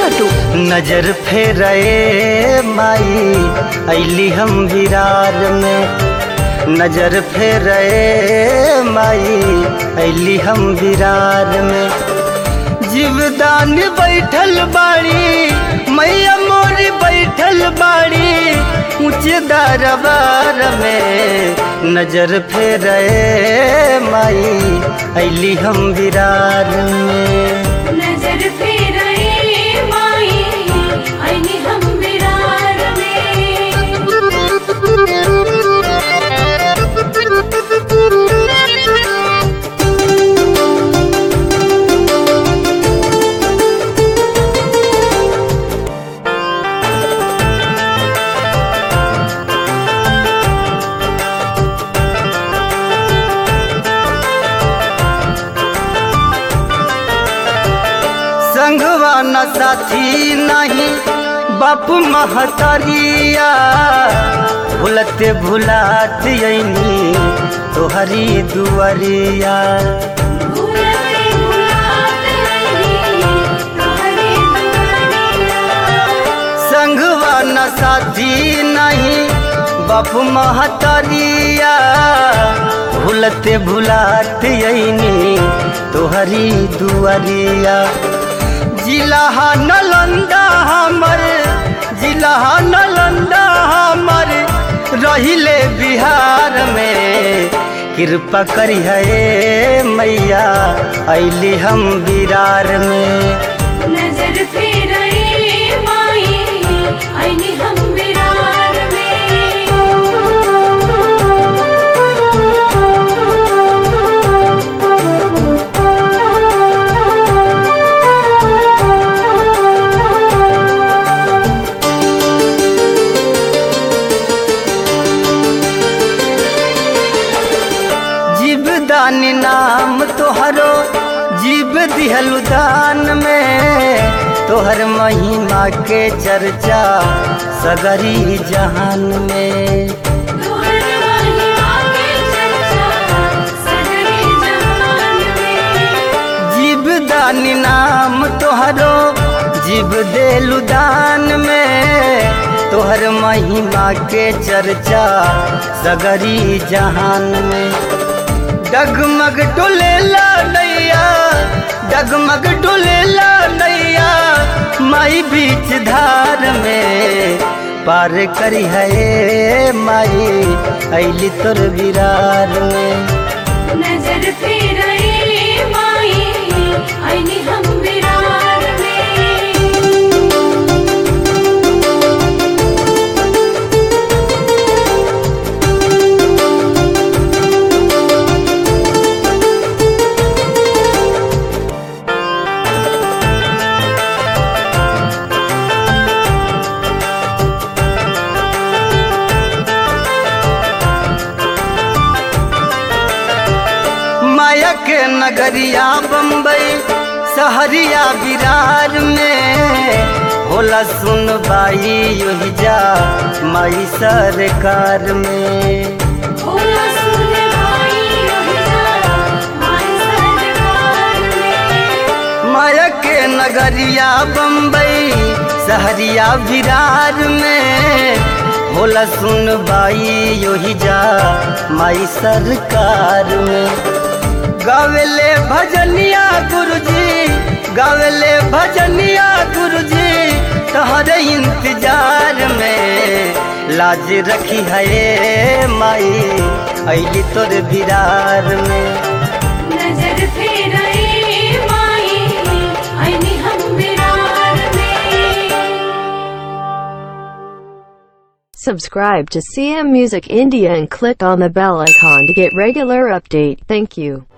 छोटू नजर फेरे माई ऐली हम विरार में नजर फेरे माई ऐली हम विरार में जीवदान बैठल बाड़ी मैया मोरी बैठल बाड़ी ऊंचे दरबार में नजर फेरे माई ऐली हम विरार में नजर फेराए माई आईने हम विरार में संगवा न साथी नहीं बाप महतरिया भूलते भुलात यनी तोहरी दुआरिया भुलाते भुलात रही तोहरे दुआरिया संगवा न साथी नहीं बाप महतरिया भूलते भुलात यनी तोहरी दुआरिया जिला नलंदा हमर जिला नलंदा हमर रहिले बिहार में कृपा करी है मैया ऐली हम बिरार में नजर फेराए माई आईने हम विरार जीवदान नाम तोहरो जीव दिहलु दान में तोहर महिमा के चर्चा सगरी जहान में तोहर महिमा के चर्चा सगरे जहान में जीवदान नाम तोहरो जीव देलु दान में तोहर महिमा के चर्चा सगरी जहान में डगमग डोलेला नैया डगमग डोलेला नैया माई बीच धार में पार करी है माई ऐली तोर विरार में नजर फेराए माई आईने हम विरार में माया के नगरिया बम्बई सहरिया बिरार में होला सुन बाई योही जा माई सरकार में भोला सुन भाई रोहिजा माई सरकार में माया के नगरिया बम्बई सहरिया बिरार में होला सुन बाई योही जा माई सरकार में गावेले भजनिया गुरुजी गावेले भजनिया गुरुजी तहरे इंतजार में लाज रखी है माई ऐली तोर बिरार में नजर फेराए माई आईने हम विरार में Subscribe to CM Music India and click on the bell icon to get regular update. Thank you.